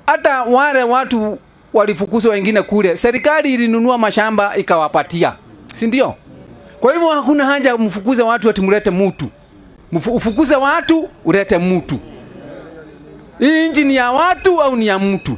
hata wale watu walifukuzwa wengine kule, serikali ilinunua mashamba ikawapatia, si ndio? Kwa hivyo hakuna haja mfukuze watu ati mlete mtu, Mfu- ufukuze watu ulete mtu. Hii nchi ni ya watu au ni ya mtu?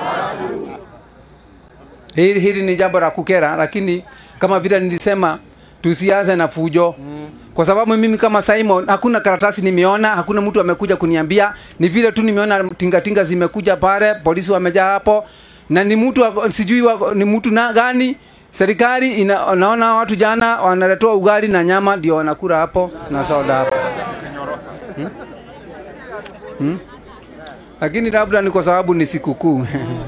Hili, hili ni jambo la kukera, lakini kama vile nilisema tusianze na fujo kwa sababu mimi kama Simon hakuna karatasi nimeona, hakuna mtu amekuja kuniambia. Ni vile tu nimeona tingatinga zimekuja pale, polisi wamejaa hapo, na ni mtu wa- sijui wa, ni mtu na gani. Serikali ina, naona watu jana wanaletewa ugali na nyama ndio wanakula hapo na soda hapo hmm? Hmm? Lakini labda ni kwa sababu ni sikukuu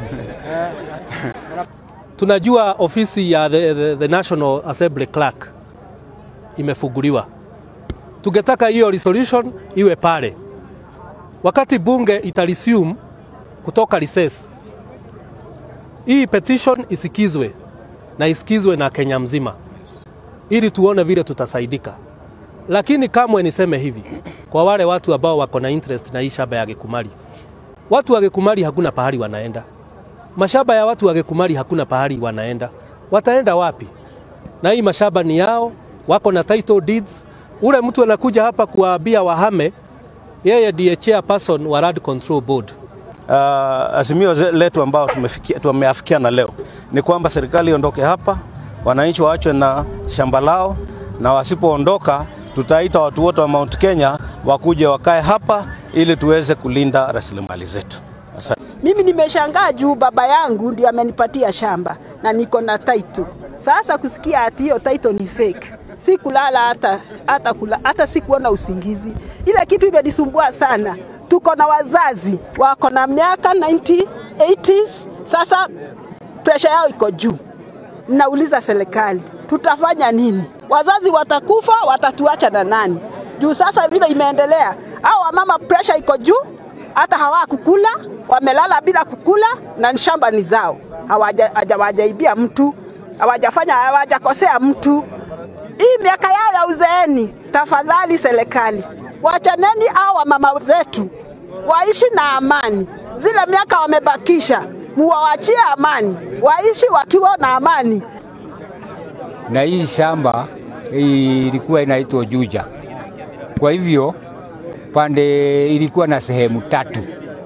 Tunajua ofisi ya the, the, the National Assembly Clerk imefunguliwa. Tungetaka hiyo resolution iwe pale wakati bunge itaresume kutoka recess. Hii petition isikizwe na isikizwe na Kenya mzima, ili tuone vile tutasaidika. Lakini kamwe niseme hivi kwa wale watu ambao wako na interest na hii shamba ya Gĩkumari, watu wa Gĩkumari hakuna pahali wanaenda mashamba ya watu wa Gĩkumari hakuna pahali wanaenda. Wataenda wapi? Na hii mashamba ni yao, wako na title deeds. Ule mtu anakuja hapa kuwaambia wahame, yeye ndiye chairperson wa Land Control Board. Uh, azimio ze- letu ambao tumefikia tumeafikiana leo ni kwamba serikali iondoke hapa, wananchi waachwe na shamba lao, na wasipoondoka tutaita watu wote wa Mount Kenya wakuje wakae hapa ili tuweze kulinda rasilimali zetu. Asante. Mimi nimeshangaa juu baba yangu ndiye amenipatia shamba na niko na title. Sasa kusikia ati hiyo title ni fake, si kulala hata hata kula, hata sikuona usingizi. Ile kitu imenisumbua sana. Tuko na wazazi wako na miaka 90 80s, sasa presha yao iko juu. Nauliza serikali, tutafanya nini? Wazazi watakufa, watatuacha na nani? Juu sasa vile imeendelea, hao wamama presha iko juu, hata hawakukula, wamelala bila kukula na shamba ni zao, hawaja hawajaibia mtu, hawajafanya hawajakosea mtu. Hii miaka yao ya uzeeni, tafadhali serikali, wachaneni hao wamama zetu waishi na amani. Zile miaka wamebakisha, muwawachie amani, waishi wakiwa na amani. na hii shamba ilikuwa inaitwa Juja. Kwa hivyo pande ilikuwa na sehemu tatu,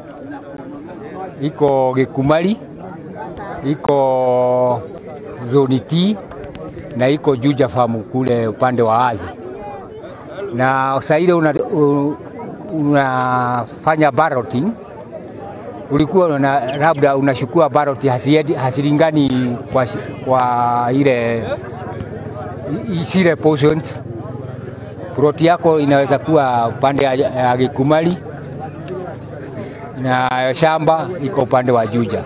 iko Gĩkumari, iko zoni T na iko Juja famu kule upande wa Athi, na saa ile una, u- unafanya balloting ulikuwa una, labda unashukua ballot hasiendi hasilingani kwa, shi- kwa ile i- zile portions. Plot yako inaweza kuwa upande ya, ya Gĩkumari na shamba iko upande wa Juja,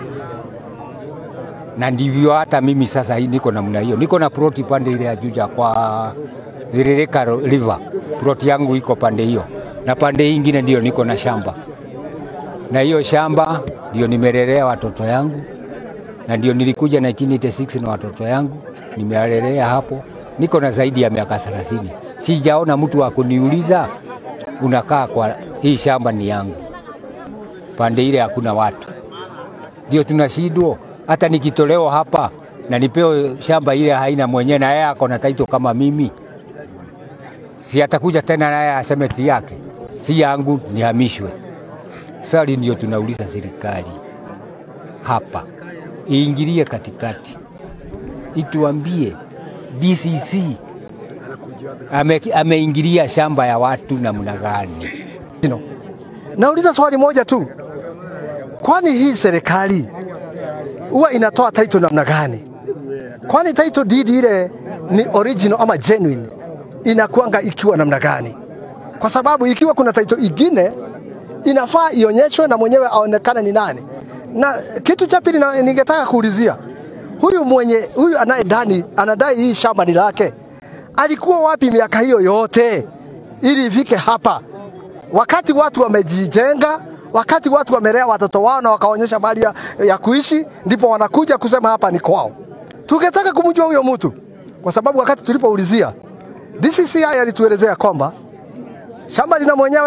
na ndivyo hata mimi sasa hii niko namna hiyo, niko na plot upande ile ya Juja kwa Thiririka River, plot yangu iko pande hiyo, na pande hii ingine ndio niko na shamba na hiyo shamba ndio nimelelea watoto yangu, na ndio nilikuja 1986 na watoto yangu nimealelea hapo. Niko na zaidi ya miaka 30, sijaona mtu wa kuniuliza unakaa kwa hii shamba ni yangu. Pande ile hakuna watu, ndio tunashindwa. Hata nikitolewa hapa na nipewe shamba ile haina mwenyewe, na yeye ako na taito kama mimi, si atakuja tena naye aseme ti yake, si yangu, nihamishwe. Swali ndio tunauliza serikali hapa iingilie katikati, ituambie DCC ame, ameingilia shamba ya watu namna gani? No. Nauliza swali moja tu, kwani hii serikali huwa inatoa title namna gani? Kwani title deed ile ni original ama genuine inakuanga ikiwa namna gani? Kwa sababu ikiwa kuna title ingine inafaa ionyeshwe na mwenyewe aonekane ni nani. Na kitu cha pili na- ningetaka kuulizia huyu mwenye huyu anayedani anadai hii shamba ni lake, alikuwa wapi miaka hiyo yote ili ifike hapa? wakati watu wamejijenga, wakati watu wamelea watoto wao na wakaonyesha mali ya, ya kuishi, ndipo wanakuja kusema hapa ni kwao. Tungetaka kumjua huyo mtu, kwa sababu wakati tulipoulizia DCCI alituelezea kwamba shamba lina mwenyewe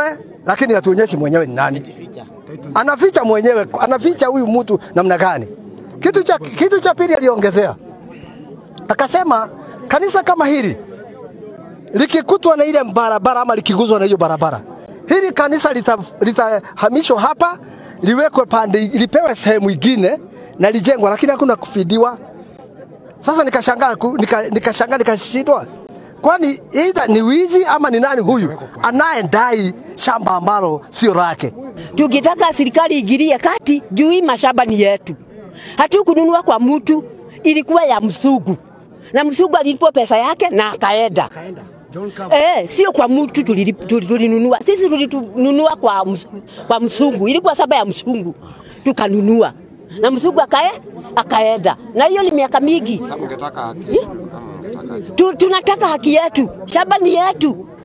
lakini hatuonyeshi mwenyewe ni nani. Anaficha mwenyewe, anaficha huyu mtu namna gani? Kitu cha, kitu cha pili aliongezea akasema, kanisa kama hili likikutwa na ile barabara ama likiguzwa na hiyo barabara, hili kanisa litahamishwa lita hapa liwekwe pande, lipewe sehemu ingine na lijengwa, lakini hakuna kufidiwa. Sasa nikashangaa nika, nikashangaa nikashindwa, kwani either ni wizi ama ni nani huyu anayedai shamba ambalo sio lake? Tukitaka serikali igirie kati juu hii mashamba ni yetu, hatukununua kwa mtu, ilikuwa ya msugu na msugu alilipo pesa yake na akaenda. Eh, sio kwa mtu tulinunua. Sisi tulinunua kwa, ms, kwa msungu, ilikuwa saba ya msungu tukanunua na msungu akae akaenda, na hiyo ni miaka mingi. Tu, tunataka haki yetu, shamba ni yetu.